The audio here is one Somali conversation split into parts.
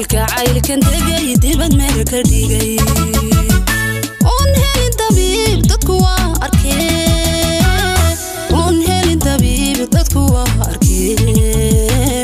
kalkacaylkan degay dibad meel ka dhigay oon helin dabiib dadku waa arkee oon helin dabiib dadku waa arkee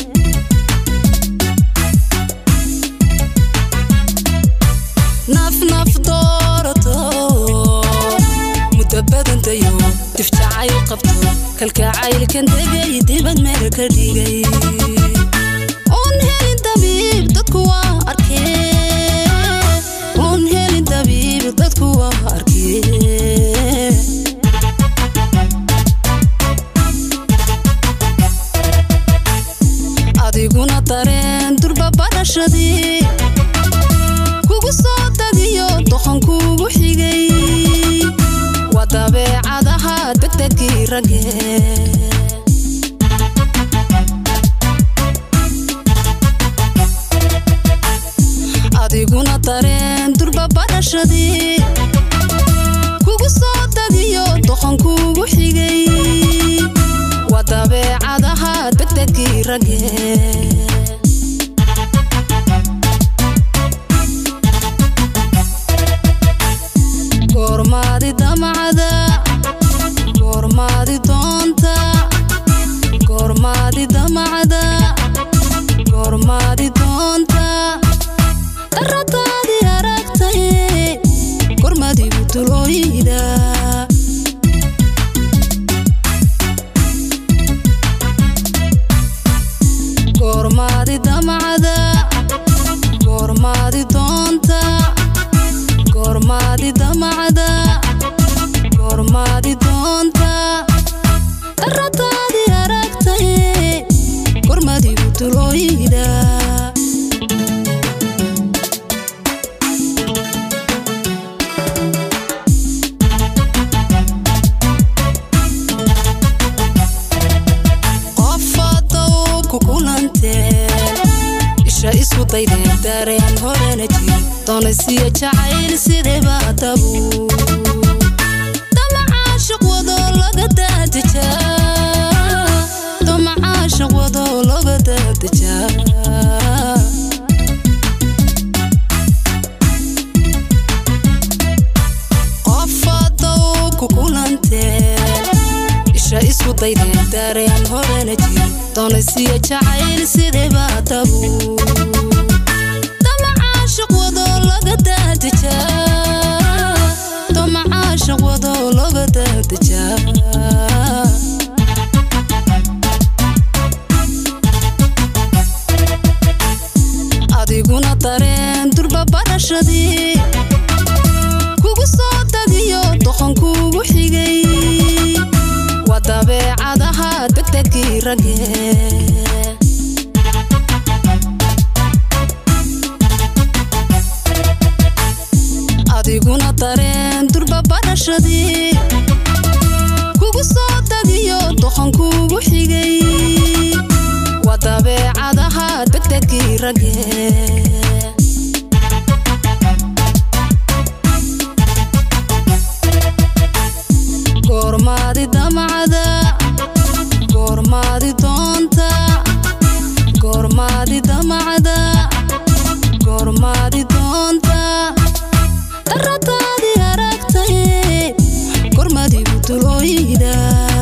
naf naf doorato muddo badantayo difjacayl qabto kalkacaylkan degay dibad meel ka dhigay oon helin dabiib dadku waa arkee oon helin dabiib dadku waa arkee adiguna dareen durba barashadii kugu soo dagiyo doqon kugu xigay waa dabeecadaha degdegii ragge adiguna dareen durba barashadii kugu soo dagiyo doqon kugu xigay waa dabeecadaha degdegii ragge goormaadi damacda goormaadi doonta goormaadi damacda goormaadi doonta daradaadii aragtaye gormadigu dulooyida goormaadi damacda goormaadi doonta goormaadi damacda goormaadi doonta daradaadii aragtaye gormadigu dulooyida qofadow ku kulanteen isha isku daydeen dareen horena jir doonaysiya jacayl sideba dabu damacaashiq wado laga daadejaa damacaashiq wado laga daadejaa qofadow ku kulanteen isha isku daydeen dareen horena jir doonaysiya jacayl sideba dabu damacaashiq wado laga daadejaa damacaashiq wado laga daadejaa adiguna dareen durba barashadii kugu soo dagiyo doqon kugu xigay waa dabeecadaha degdegii ragge adiguna dareen durba barashadii kugu soo dagiyo doqon kugu xigay waa dabeecadaha degdegii ragge goormaadi damacda goormaadi doonta goormaadi damacda goormaadi doonta daradaadii aragtaye gormadigu dulooyida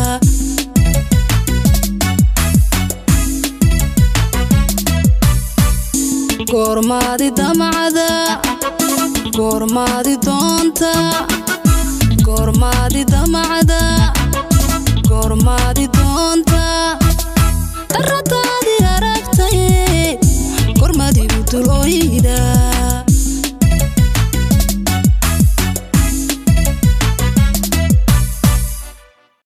goormaadi damacda goormaadi doonta goormaadi damacda goormaadi doonta